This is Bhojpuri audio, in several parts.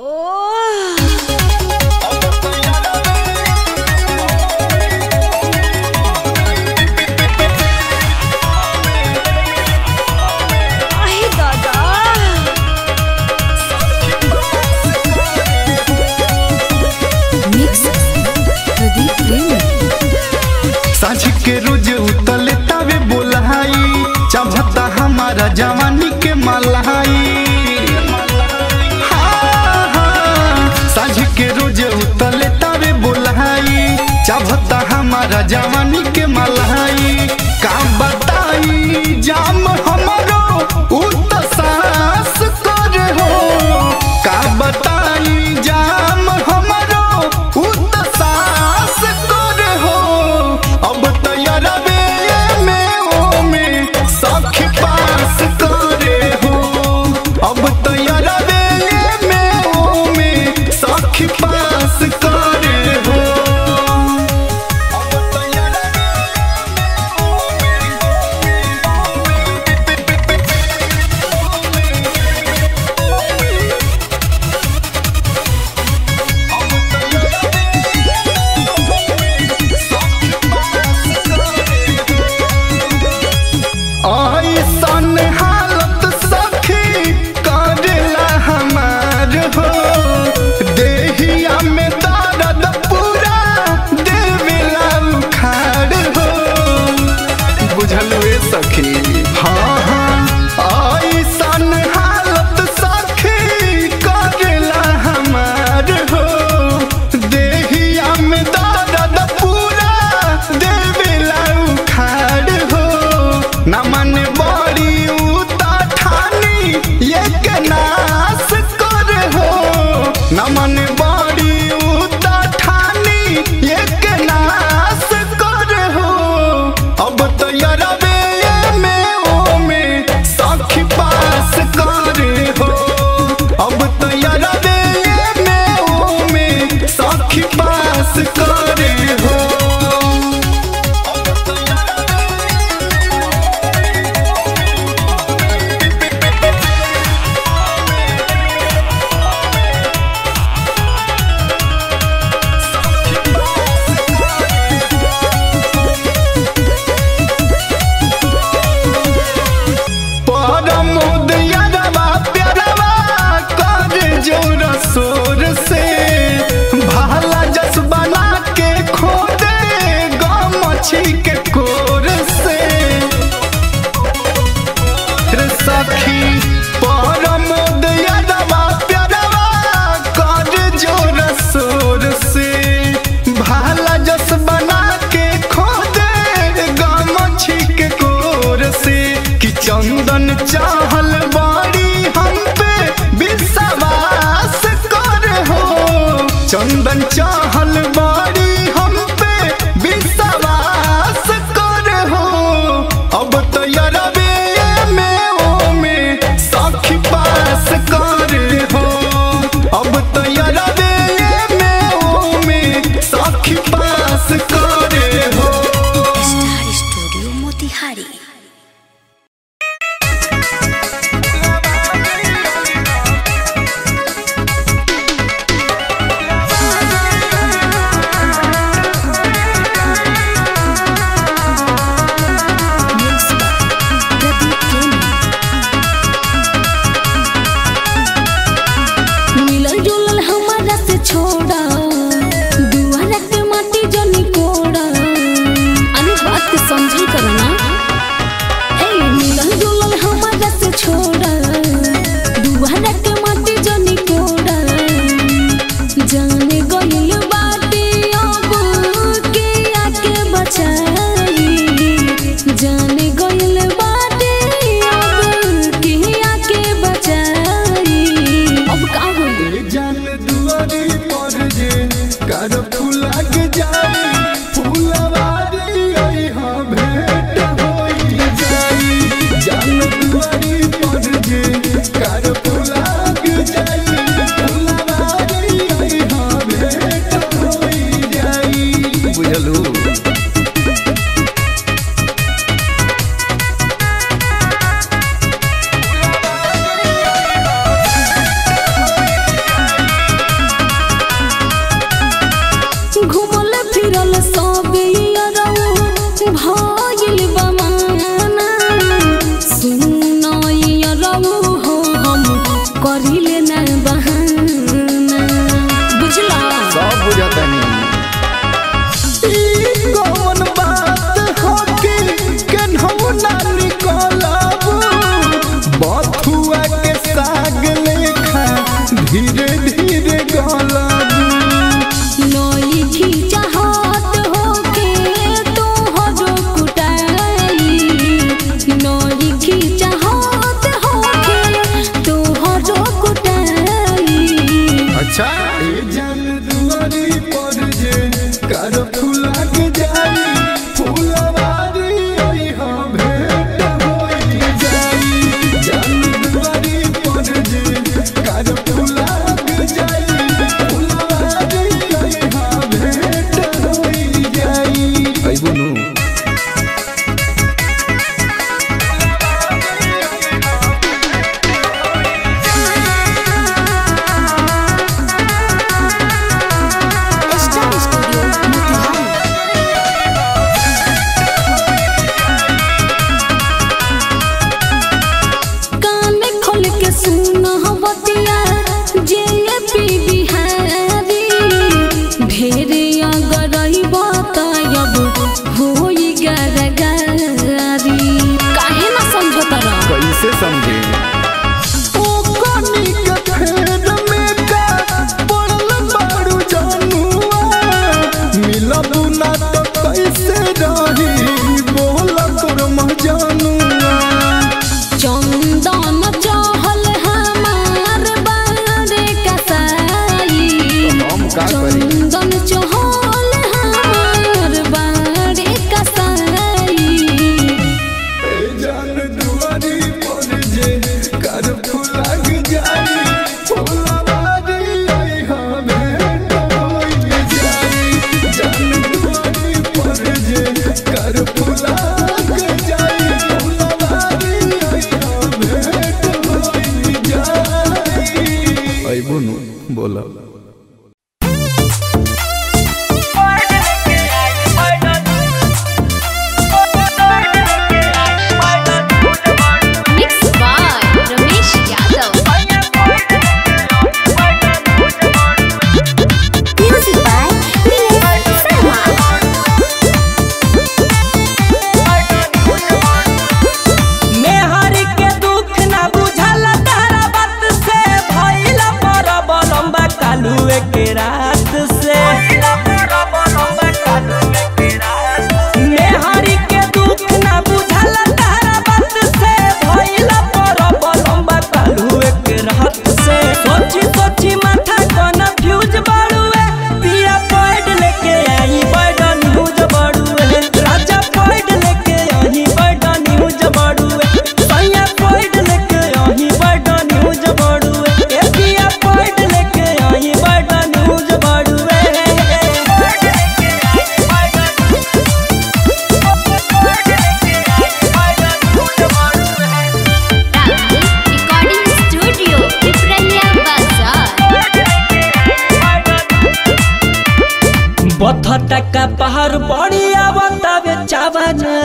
आहे दादा मिक्स प्रदीप प्रेमी साझ के रोज उतले तवे बोलाई चाहता हमारा जवानी के मलाई हाँ, हाँ। साझ के रोज उतले तवे बोलाई चाहता हमारा जवानी के मलाई का बताई जाम हमारो उ त सास कर हो का बताई जाम हमारो उ त सास कर हो अब तैयारवे में ओ में सख पास करे हो अब तैयारवे में ओ में सख पास करे हो अब तैयारवे ऐसन हालत सखी करेला हमार हो देहिया में दर्द पूरा देवेला उखाड़ हो बुझल वे सखी हाँ हाँ ऐसन हालत सखी करेला हमार हो देहिया में दर्द पूरा देवेला उखाड़ हो न मन बड़ी उता ठानी ये के नाश कर हो न मन बड़ी उता ठानी ये के नाश कर हो अब तो यरवे में ओ में सखी पास करे हो अब तो यरवे में ओ में सखी पास करे हो अब तो परमोद यादवा प्यारवा कर जोर शोर से भाला जस बना के खोदे गमछी के कोर से रे सखी परमोद यादवा प्यारवा कर जोर शोर से भाला जस बना के खोदे गमछी के कोर से कि चंदन चाहल बाड़ी हम पे विश्वास कर हो चंदन चाहल बाड़ी हम पे विश्वास कर हो अब तो यरवे में ओ में सखी पास कर हो अब तो यरवे में ओ में सखी पास कर हो star studio Motihari mix Pradeep Premi मिलल जुलल हमारा धीरे धीरे गलबू नई खींचा हाथ होके तोहरो कुटाई नई खींचा हाथ होके तोहरो कुटाई अच्छा ए जान दुआरी पर जे कर फूला के जाई फूलवारी आई हाँ भेंट होई जाई जान दुआरी पर जे कर फूला के जाई फूलवारी आई हाँ भेंट होई जाई आई बोनू स्टार स्टूडियो मोतिहारी कान खोल के सुन बतिया जे पी बिहारी ढेरे अगर बतायब होई गरगारी काहे ना समझो तरा कैसे समझे ओ कनी के फेर में का पड़ल बारू जानुआ मिलब ना तो कैसे रही बोल तोर मजानुआ चंदन चहल हमार बारे कसाई हम का करी चंदन चहल हमार बारे कसाई ए जान दुआरी पर जे कर फुलग जाई फुलवारी आई हाँ भेंट होई जाई जान दुआरी पर जे कर फुलग जाई फुलवारी आई हाँ भेंट होई जाई आई बोनू बोला mix by Ramesh Yadav music by Nilesh Sharma मेहरी के दुख ना बुझल तारा बात से भइल पर बलम्बा कालुए के रात से मेहरी के दुख ना बुझल तारा बात से भइल पर बलम्बा कालुए के रात से सोची सोची माथा कन्फ्यूज बाड़ुए पिया पैड लेके आई बड़ा न्यूज बाड़ुए राजा पैड लेके आई बड़ा न्यूज बाड़ुए सैया पैड लेके आई बड़ा न्यूज बाड़ुए ए पिया पैड लेके आई बड़ा न्यूज बाड़ुए रिकॉर्डिंग स्टूडियो पिपरलिया बाजार बथटा का पहाड़ बड़ी आवतावे चावना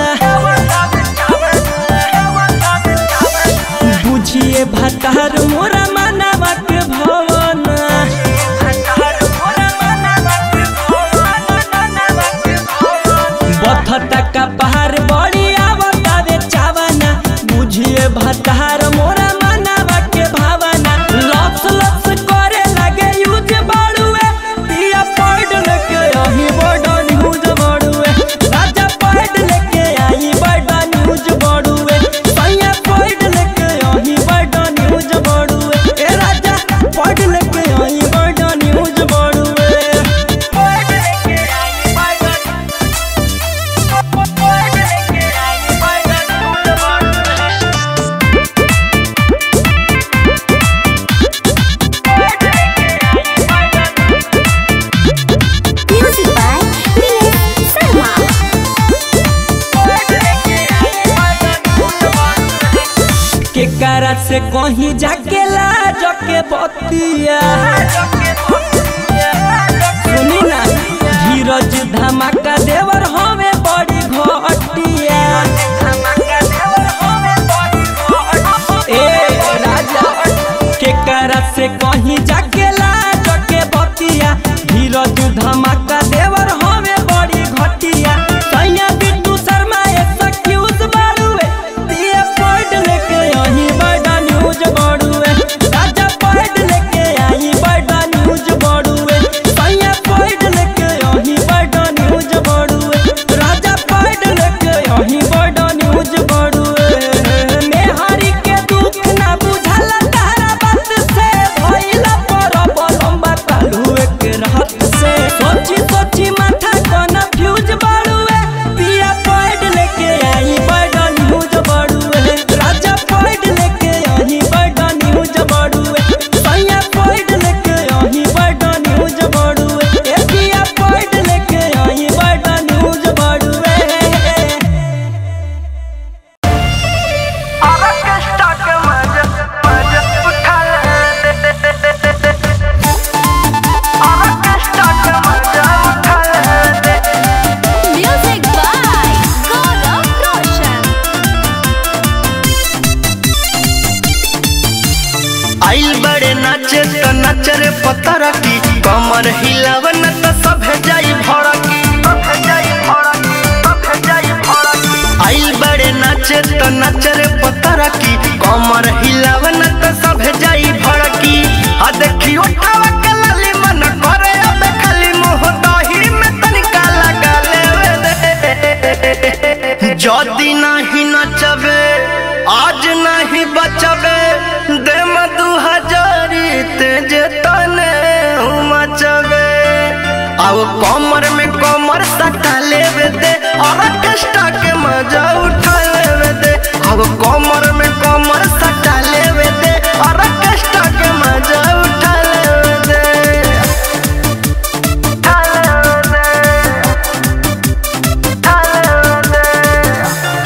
बुझिए भतार मोरा मानवा के भवन बथटा का पहाड़ बड़ी आवतावे चावना बुझिए भतार मोरा मानवा के भावना लप्स लप्स करे लगे यूज बाड़ुए पिया पॉइंट लेके आई बड़ा न्यूज बाड़ुए राजा पॉइंट लेके आई बड़ा न्यूज बाड़ुए सैया पॉइंट लेके आई बड़ा न्यूज बाड़ुए ए राजा पॉइंट लेके आई बड़ा न्यूज बाड़ुए पॉइंट लेके आई बड़ा पॉइंट लेके आई बड़ा न्यूज बाड़ुए म्यूजिक बाय नीलेश शर्मा के करा से कहीं जाके लाज के बतिया सुनी ना धीरज धमाका देवर हमें बड़ी घटिया ए राजा के करा से कहीं जाके लाज के बतिया धीरज धमाका देवर हमें बड़ी घटिया सैया बिट्टू शर्मा एक्सक्यूज बाड़ुए दिए पॉइंट लेके आई बड़ा न्यूज बाड़ुए राजा पॉइंट लेके आई नचरे पतर की कमर हिलावन त सब जाई भड़की सब जाई भड़की सब जाई भड़की आइल बड़े नाचे त नचरे पतर की कमर हिलावन त सब जाई भड़की आ देखी उठावा के लाली मन करे अब खाली मुंह दही में तनिका लगा लेवे दे जदी नहीं नचबे आज नहीं बचबे दे दू हजारी तेज तने मचबे अब कमर में कमर सटा लेवे दे और कष्टा के मजा उठा लेवे दे अब कमर में कमर सटा लेवे दे और कष्टा के मजा उठा लेवे दे उठा लेवे दे उठा लेवे दे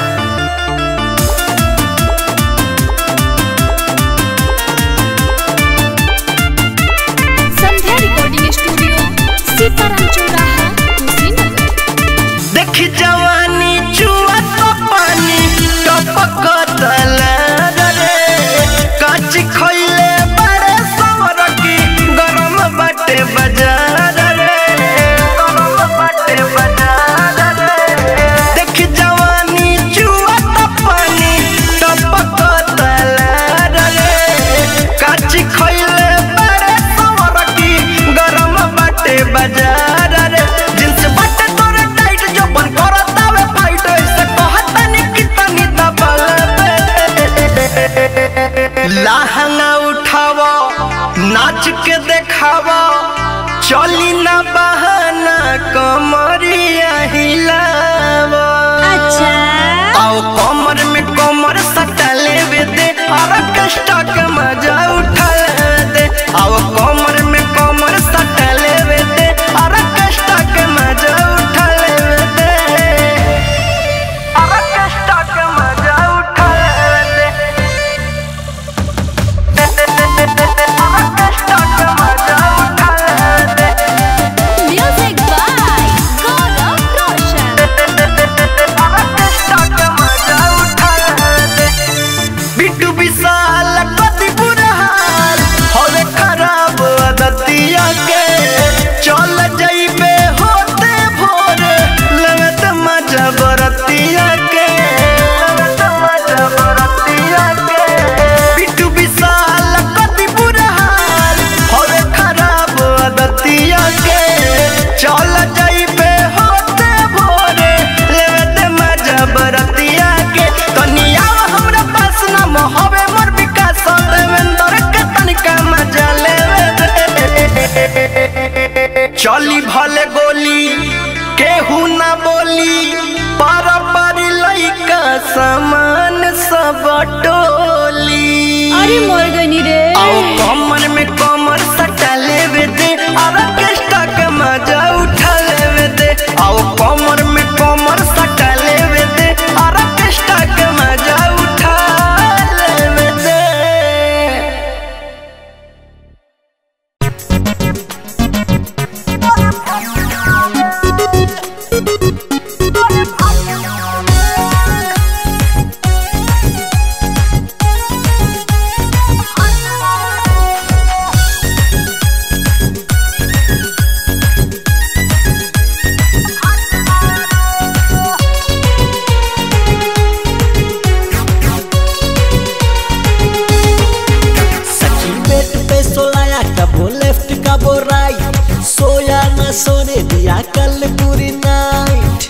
संध्या रिकॉर्डिंग स्टूडियो सीताराम चौराहा कुशीनगर देखी जवानी चुआ तो पानी टपक रे काच खइले बड़े सवर की गरम बाटे बाजार रे गरम बाटे बाजार रे देखी जवानी चुआ तो पानी टपक रे काच खइले बड़े सवर की गरम बाटे बाजार रे जिनसे बाटे तोरे टाइट जो बन करतावे फाइट ऐसे कहता नि कि तनी दबल लहंगा उठावा नाच के देखावा चली ना बहाना कमरिया हिलावा अच्छा आओ कमर में कमर सटा लेवे दे और कष्टा के मजा उठा दे आओ कमर में कमर सटा लेवे दे और कष्टा के मजा उठा लेवे दे और कष्टा के मजा उठा लेवे दे और कष्टा के मजा उठा लेवे दे म्यूजिक बाय गौरव रोशन बिट्टू विशाल कति बुरा हाल होवे खराब आदतिया के चल जाइबे होते भोरे लगत मजा बरतिया के लगत मजा बरतिया के बिट्टू विशाल कति बुरा हाल होवे खराब आदतिया के चल जाइबे होते भोरे लगत मजा बरतिया के तनिया हमरा पास ना मोहबे मोर विकास देवेंद्र के तनिका मजा लेवे दे। चली भले गोली केहू ना बोली पार पारी लइका समान सब टोली अरे मोर गनी रे आओ कमर में कमर सटा लेवे दे और केष्टा के मजा उठा लेवे दे आओ कमर में कमर सटा लेवे दे और केष्टा के मजा उठा लेवे दे सखी बेड पे सोलाया कबो लेफ्ट कबो राइट सोया न सोने दिया कल पूरी नाइट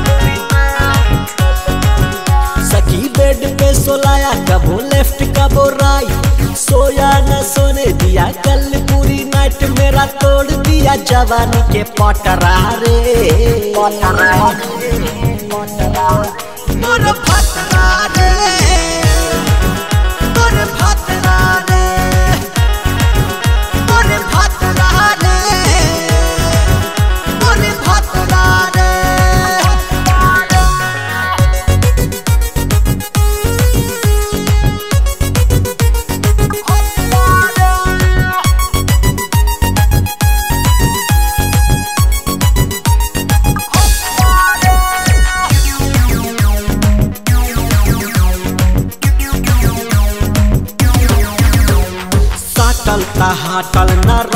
सखी बेड पे सोलाया कबो लेफ्ट कबो राइट सोया न सोने दिया कल पूरी नाइट मेरा तोड़ दिया जवानी के पटरा रे पटरा मोर फटरा रे मोर फटरा रे मोर फटरा रे मोर फटरा रे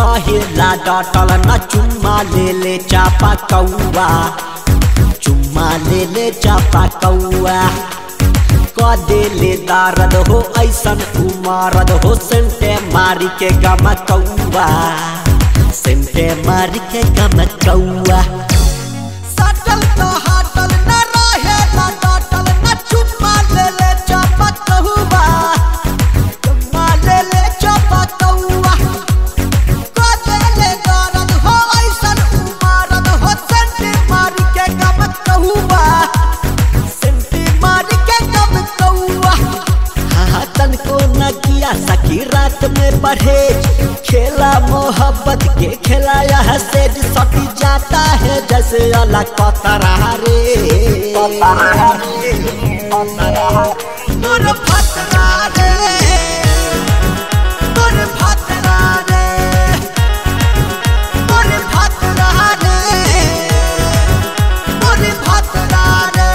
रहेला डटल न चुम्मा ले ले चापा कौआ चुम्मा ले ले चापा कौआ क देले दारद हो ऐसन उमारद हो सेंटे मारी के गम कौआ सेंटे मारी के गम कौआ सटल तो हटल न रहे न डटल न चुम्मा ले ले चपक कहुआ चुम्मा ले ले चपक कहुआ को दे ले दर्द हो ऐसन उमारद हो संटी मारी के गम कहुआ संटी मारी के गम कहुआ हाँ तन को न किया सकी रात में परहेज खेला मोहब्बत के खिलाया है सेज सटी जाता है जैसे अलग पतरा रे मोर फतरा रे मोर फतरा रे मोर फतरा रे मोर फतरा रे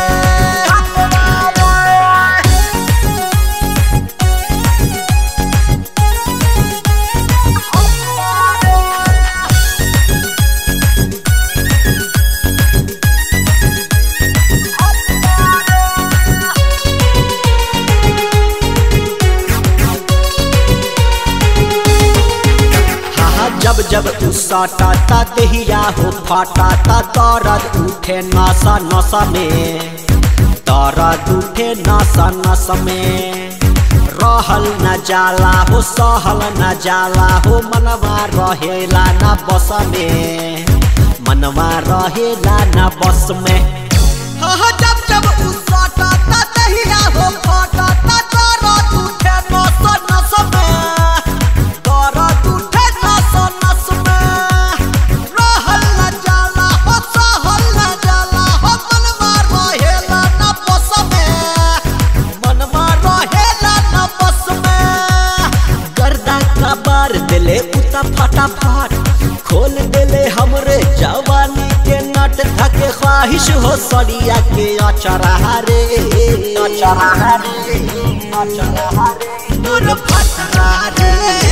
हाँ जब जब तू साटा ता दहिया हो फाटा ता दर्द उठे नसा नसा में दर्द उठे नसा नसा में रहल न जाला हो सहल न जाला हो मनवा रहेला न बस में मनवा रहेला न बस में हाँ जब जब उसाटा ता दहिया हो फाटा ता दर्द उठे नस नस में दर्द उठे नस नस में रहल न जाला हो सहल न जाला हो मनवा रहेला न बस में मनवा रहेला न बस में गर्दा का बार दिले उता फटाफट खोल दिले हमरे जवानी के नट धके ख्वाहिश हो सड़िया के अचरा रे अचरा रे अचरा रे मोर फतरा रे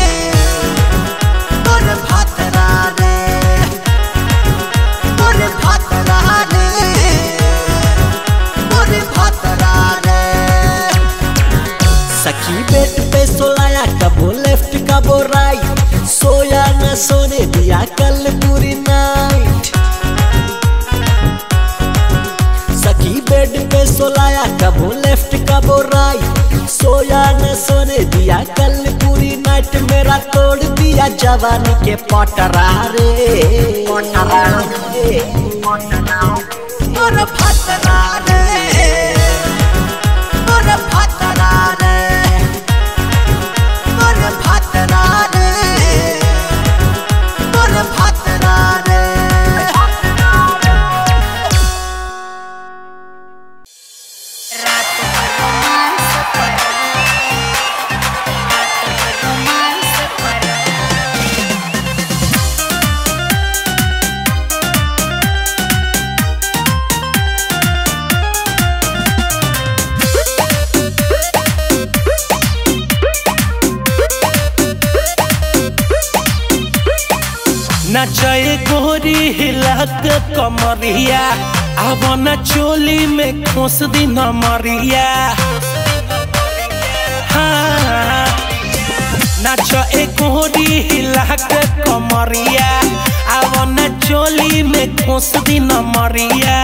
मोर फतरा रे मोर फतरा रे मोर फतरा रे सखी बेड पे सोलाया कबो लेफ्ट कबो राइट सोया न सोने दिया कल पूरी नाइट सखी बेड पे सोलाया कबो लेफ्ट कबो राइट सोया न सोने दिया कल पूरी नाइट मेरा तोड़ दिया जवानी के पटरा रे पटरा रे मोर फतरा रे मोर फतरा रे मोर फतरा रे मोर फतरा रे नचए गोरी हिलक कमरिया अब न चोली में खोस दी नमरिया हाँ नाच ए गोरी हिलक कमरिया अब न चोली में खोस दी नमरिया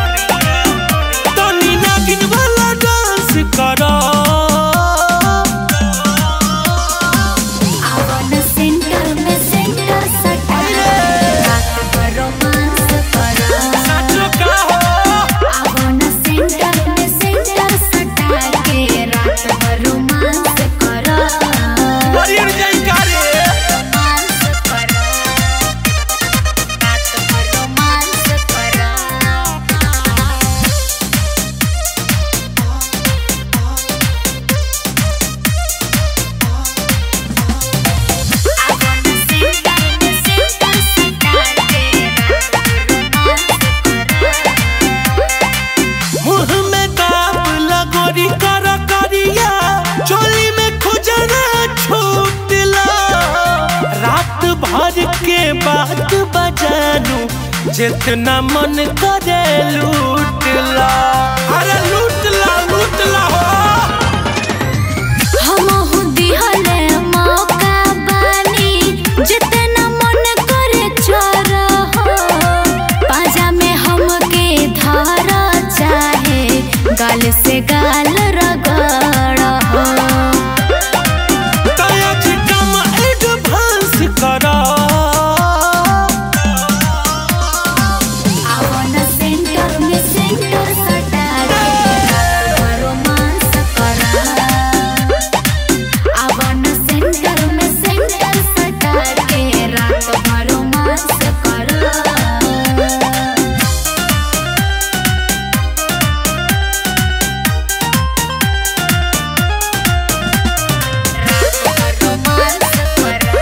तनी नागिन वाला डांस करो आवन सेंटर में सेंटर सटा रात भर रोमांस करो नाचो का हो आवन सेंटर में सेंटर सटा के रात भर रोमांस करो हरियर जाई का रे रोमांस करो रात भर रोमांस करो के बात बजानू जितना मन करे लूट ला अरे लूट ला लूट ला हो हमहु दिहले मौका बानी जितना मन करे चोर हो पाजा में हमके धर चाहे गाल से गाल रगड़ हो तयाज कम एडवांस करा आवन सेंटर में सेंटर सटा के रोमांस करा आवन सेंटर में सेंटर सटा के रात भर रोमांस करा रोमांस करा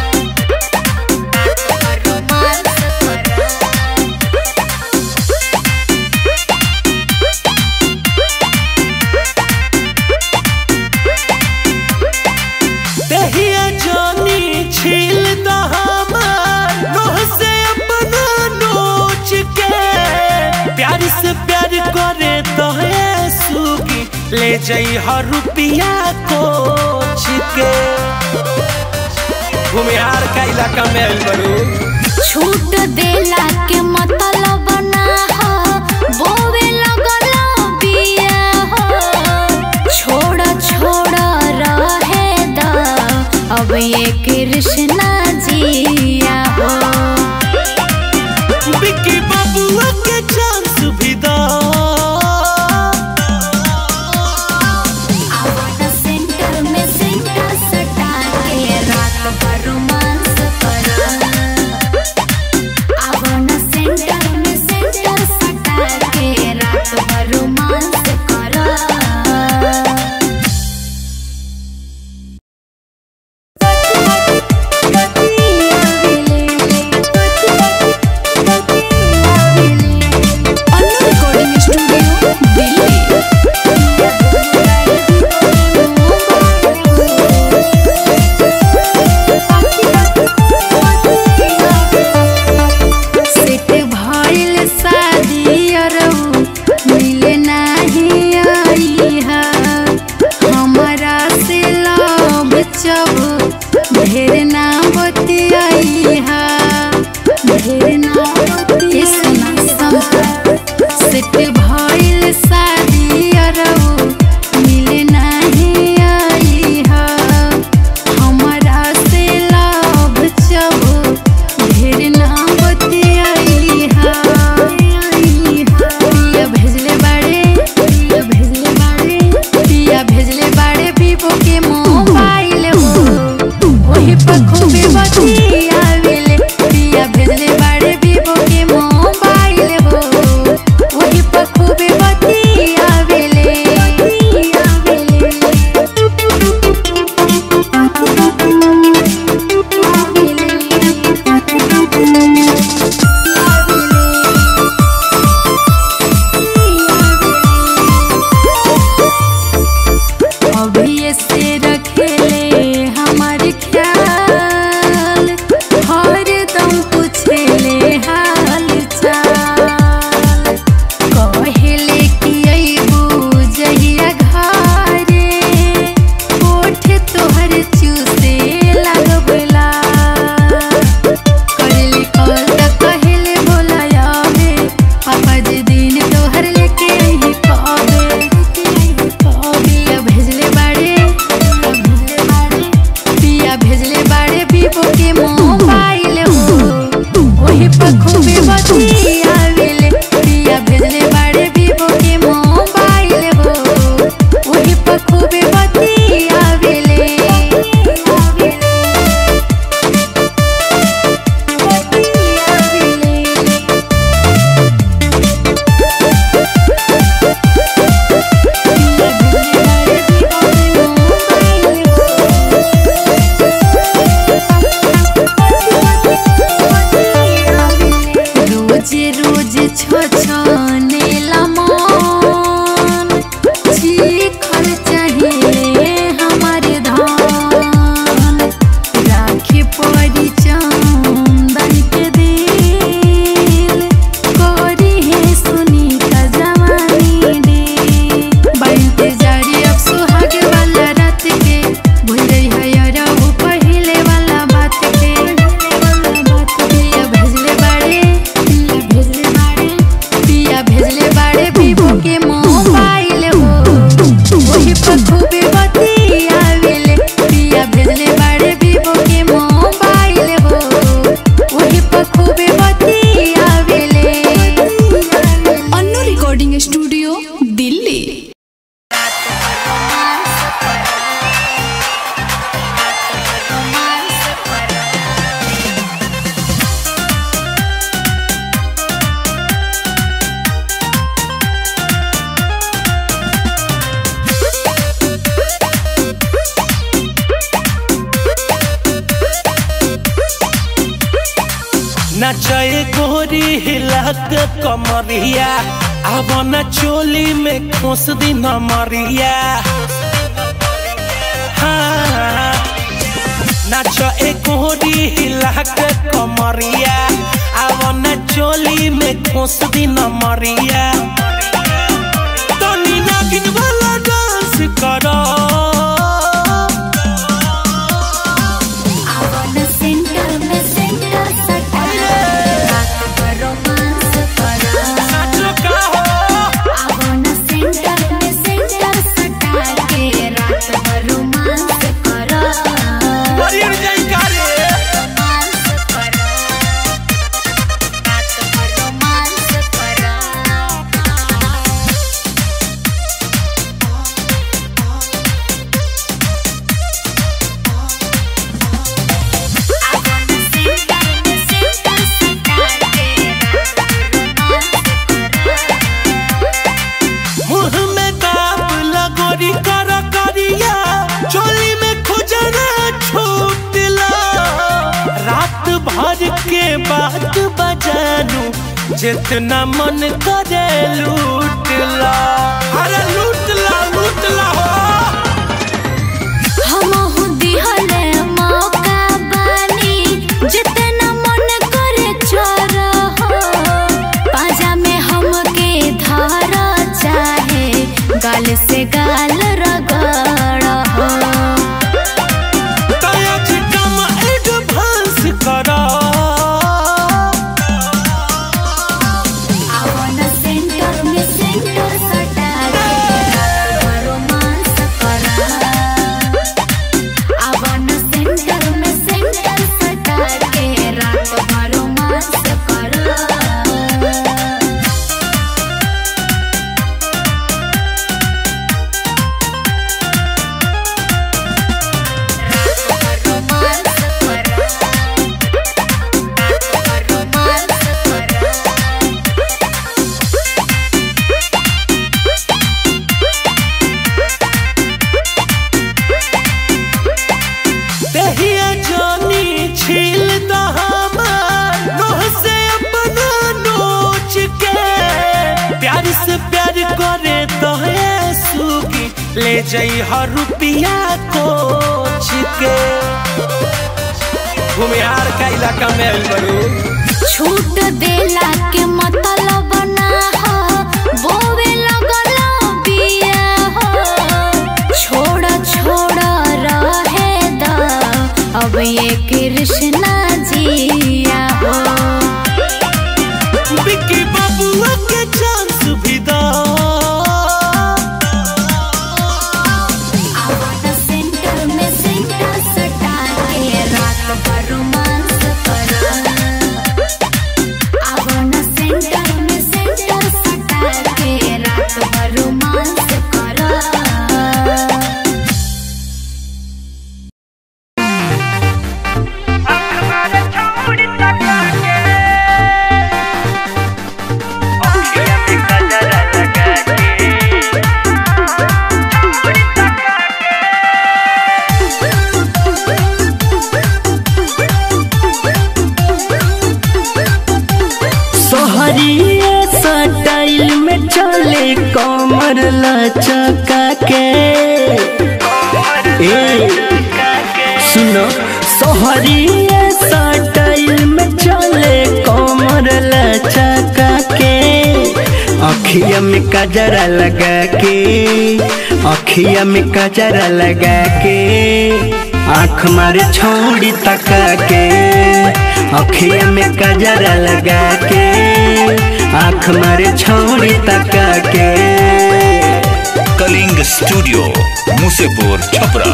रोमांस करा दहिया जानी छील द हमार नोह से अपना नोच के प्यार से प्यार करे तो है सुगी ले जाई हर रुपिया कोच के भूमिहार का इलाका में आइल बड़ू छूट देला के मतलब ना हो बोवे लगला बिया हो छोड़ छोड़ रहे द अब ये कृष्णा जिया हो बिक्की बाबुआ के चांस भी दो आवाज सेंटर में सेंटर सटा के रात भर रोमांस करा आवन सेंटर में सेंटर सटा के रात भर रोमांस करा सेट भइल शादी अरऊ मिले नाही आई हा हमरा से लब चब ढेर ना बतियाई हा ढेर ना बतियाई सेट भइल शादी अरऊ मिले नाही आई हा हमरा से लब चब ढेर ना बतियाई हा पिया भेजले बाड़े पिया भेजले बाड़े पिया भेजले बाड़े वीवो के मोबाइल हो वही पर खूबे बतियावेले पिया भेजले बाड़े वीवो के मोबाइल हो वही पर खूबे बतियावेले अभी से रखेले हमार ख्याल हर दम पूछेले हाल चाल कहेले कि अइबू जहिया घरे ओठ तोहर चूसे लगबला करले कॉल त नचए गोरी हिलक कमरिया अब न चोली में खोस दी नमरिया हाँ नाच ए गोरी हिलक कमरिया अब न चोली में खोस दी नमरिया तनी नागिन वाला डांस करो आवन सेंटर में सेंटर सटा रात भर रोमांस करा नाचो का हो आवन सेंटर में सेंटर सटा के रात भर रोमांस करा बड़ी जाई करे रोमांस करा रात भर रोमांस करा मुंह में दाब लगोरी कर करिया चोली में खुजरा छूटला रात भर के बात बजानू जितना मन करे लूटला अरे लूटला लूटला हो हमहु दिहले मौका बानी जितना मन करे चोर हो पाजा में हमके धर चाहे गाल से गाल रगड़ हो तया चिकम एडवांस करा आवन सेंटर में सेंटर सटा के रात भर रोमांस करा आवन सेंटर में सेंटर सटा के रात भर रोमांस करा रोमांस करा रोमांस करा दहिया जानी छील द हमार नोह से अपना नोच के प्यार से प्यार करे तो है सुगी ले जाई हर रुपिया कोच के घुमियार का इलाका में आइल बड़ू छूट देला के मतलब ना हो बोवे लगल बिया हो छोड़ छोड़ रहे द अब ये कृष्णा जिया हो बिक्की बबुआ के चांस भी दो आवन सेंटर में सेंटर सटा के रात भर रोमांस करा आवन सेंटर में सेंटर सटा के रात भर रोमांस करा सोहरिए स्टाइल में चले कमर लचका के ए सुनो सोहरिए स्टाइल में चले कमर लचका के अखिया में कजरा लगा के अखिया में कजरा लगा के आँख मारे छोड़ी तका के अखिया में कजरा लगा के आँख मारे छोड़ी तका के Kalinga studio Musepur Chhapra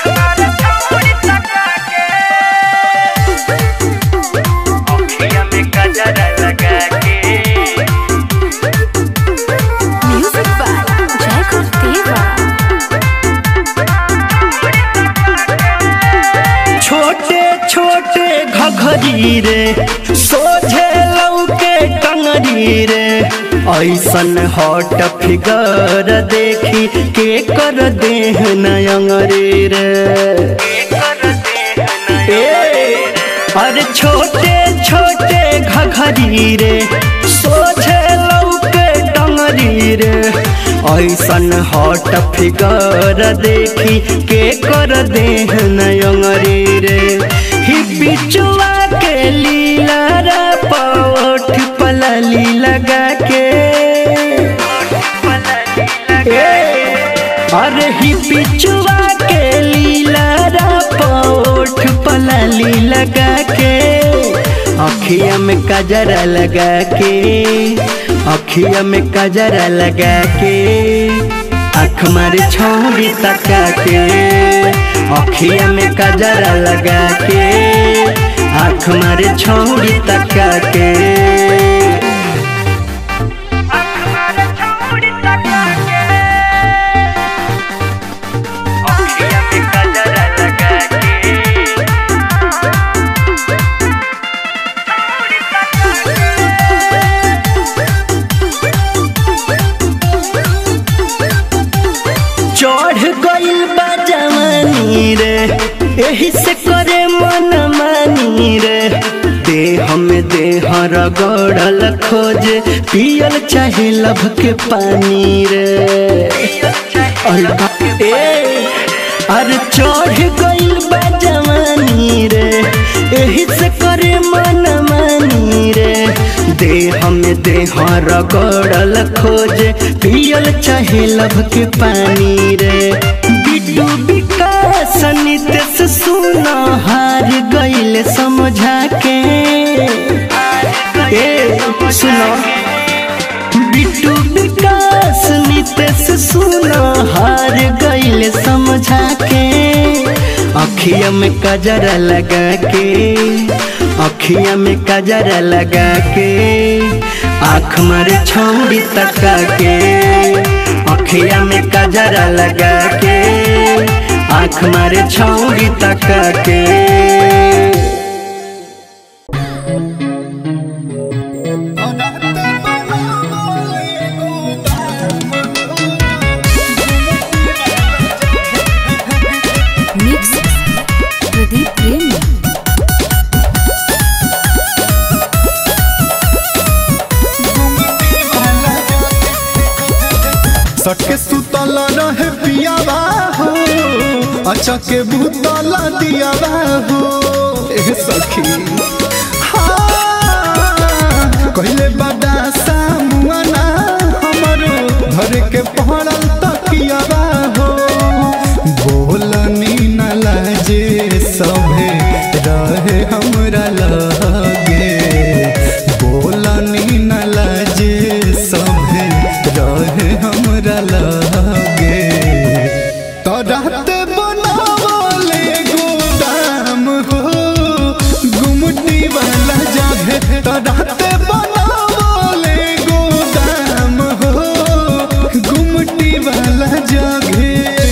music by Jaikul Deva छोटे छोटे घघरी रे सोझे लौके टंगरी रे ऐसन हॉट फिगर देखी के कर देह नयंगरी रे ए, अरे छोटे छोटे घघरी रे सोझे लौके डंगरी रे ऐसन हट फिगर देखी के कर देह नयंगरी रे ही बिचुआ के लीला रा पौठ पलली लगा के अरे ही पिचुआ के लीला रा पौठ पलली लगा के अखिया में कजरा लगा के अखिया में कजरा लगा के आँख मारे छौड़ी तका के अखिया में कजरा लगा के आँख मारे छौड़ी तका के चढ़ गइल बा जवानी रे एही से करे मन मानी रे देह में देह रगड़ल खोज पियल चाहे लब के पानी रे अरे बा- ए अरे चढ़ गइल बा जवानी रे एही से करे मन मानी रे देह में देह रगड़ल खोज पियल चाहे लब के पानी रे बिडू विकास नितेश सुना हार गइल समझा के ए सुनो बिट्टू विकास नितेश सुना हार गइल समझा के अखिया में कजरा लगा के अखिया में कजरा लगा के आँख मारे छौड़ी तका के अखिया में कजरा लगा के आँख मारे छौड़ी तका के मिक्स प्रदीप प्रेमी सटके सुतल रहे पियावा हो अच्छा के भूतल दियावा हो ए सखी हाँ, कहले बड़ा सामुआना हमरो घर के पहड़ल तकियावा हो बोलनी न लाजे सभे रहे हमरा लगे बोलनी न लाजे सभे रहे हमरा लगे तो रात बनावले गोदाम हो गुमटी वाला जगह तो रात बनावले गोदाम हो गुमटी वाला जगह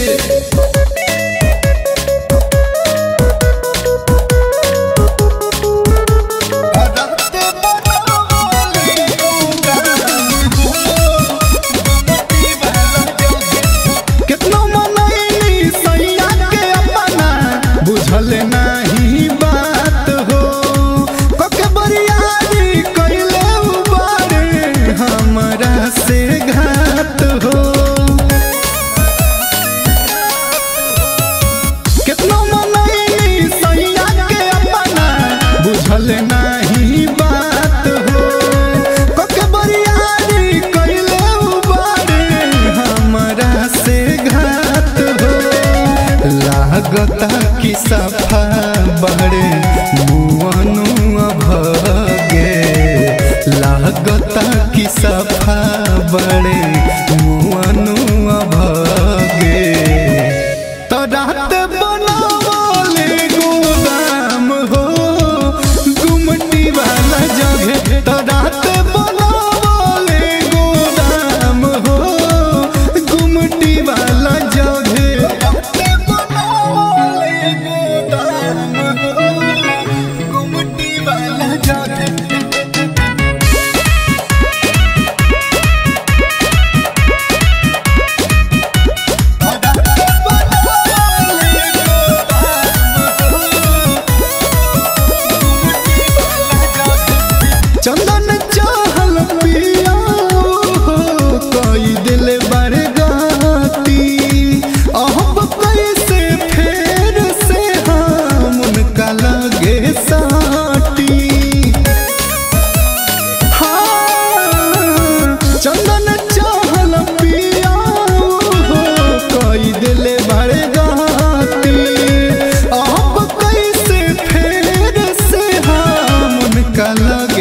कितना मनैली सैया के अपना बुझल नाही बात हो कके बरियारी कैले उबारे हमरा से घात हो कितना मनैली सैया के अपना बुझल नाही बात हो कके बरियारी कैले उबारे हमरा से घात हो लागता कि सफा बड़े मुअनु भगे लागता कि सफा बड़े मुअनु भगे तो रात बनावले गोदाम हो गुमटी वाला जगह तो रात बनावले गोदाम हो गुमटी वाला जगह गुमटी वाला जगह चंदन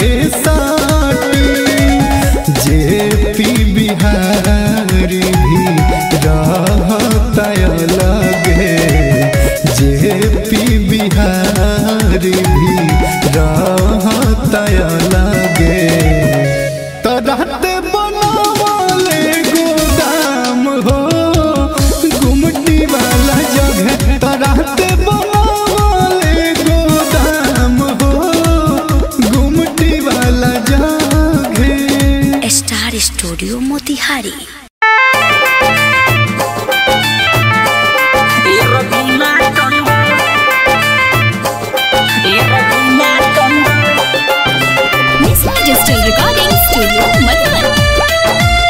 साटी जे पी बिहारी भी रहता लगे जे पी बिहारी भी रहता लगे तरहते बनावले गोदाम हो गुमटी वाला जगह तरहते बनावले गोदाम हो गुमटी वाला जगह star studio Motihari Nisma Digital Recording Studio, Madhuban.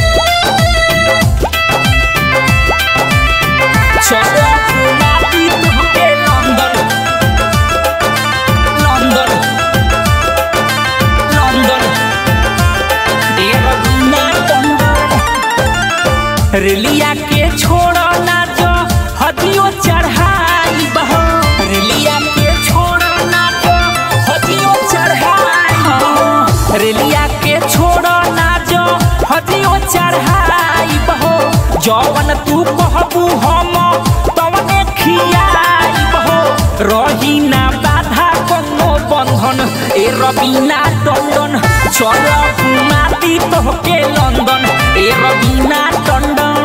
रेलिया के छोड़ो ना जो हदियो चढ़ाई बहो रेलिया के छोड़ो ना जो हदियो चढ़ाई बहो रेलिया के छोड़ो ना जो हदियो चढ़ाई बहो जवन तू कहबू हम तवने खियाई बहो रही ना बाधा कोनो बंधन ए रबीना टंडन चल घुमाती तोहके लंदन ए रबीना टंडन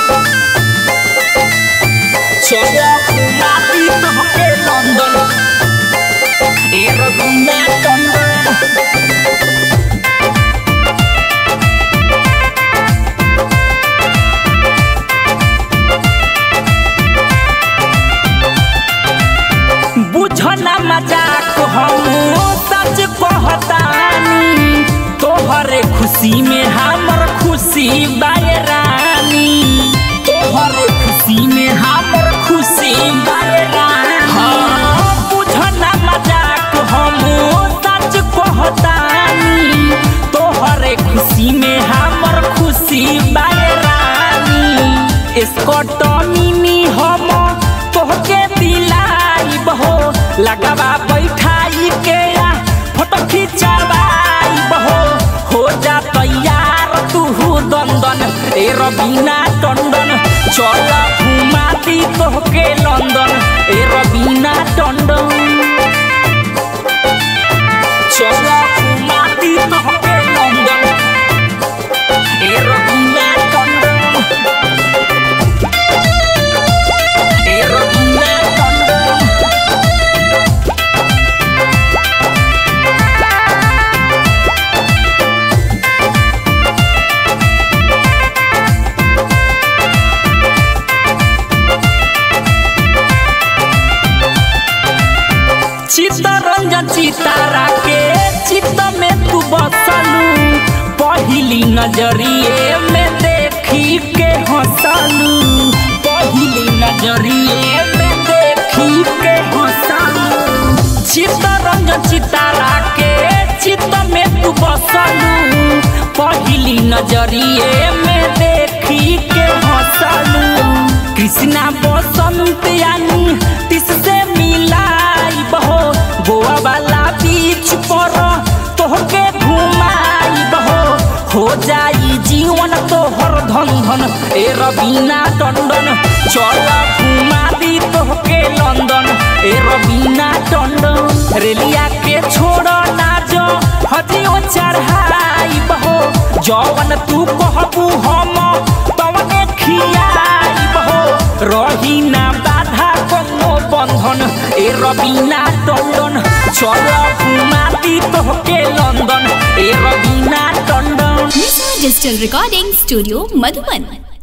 चल घुमाती तोहके लंदन ए रबीना टंडन बुझना मजाक हम सच कहतानी तोहरे खुशी में हमर खुशी बायरानी तोहरे खुशी में हमर खुशी बायरानी हाँ, बुझना मजाक हम सच कहतानी तोहरे खुशी में हमर खुशी बायरानी escort मिनी हम तोहके दिलाई बहो लगावा बैठाई के आ, फोटो खिंचावाई बहो हो जा तैयार तू दंदन ए रबीना टंडन चल घुमाती तोहके लंदन ए रबीना टंडन चल घुमाती तोहके लंदन ए रबीना टंडन ए रबीना टंडन चित्तरंजन चितारा के चित्त में तू बसलू पहिली नजरिए में देखी के हंसलू पहिली नजरिए में देखी के हंसलू चित्तरंजन चितारा के चित्त में तू बसलू पहिली नजरिए में देखी के हंसलू कृष्णा बसंत यानी तिससे मिलाई बहो गोवा वाला बीच पर तोहके घुमाई बहो हो जाई जीवन तोहर धन धन ए रबीना टंडन चल घुमा दी तोहके लंदन ए रबीना टंडन रेलिया के छोड़ ना जो हथियो चढ़ाई बहो जवन तू कहबू हम तवने खियाई बहो रही ना बाधा कोनो बंधन ए रबीना टंडन चल घुमाती तोहके लंदन ए Raveena Tandon Nisma Digital Recording Studio, Madhuban.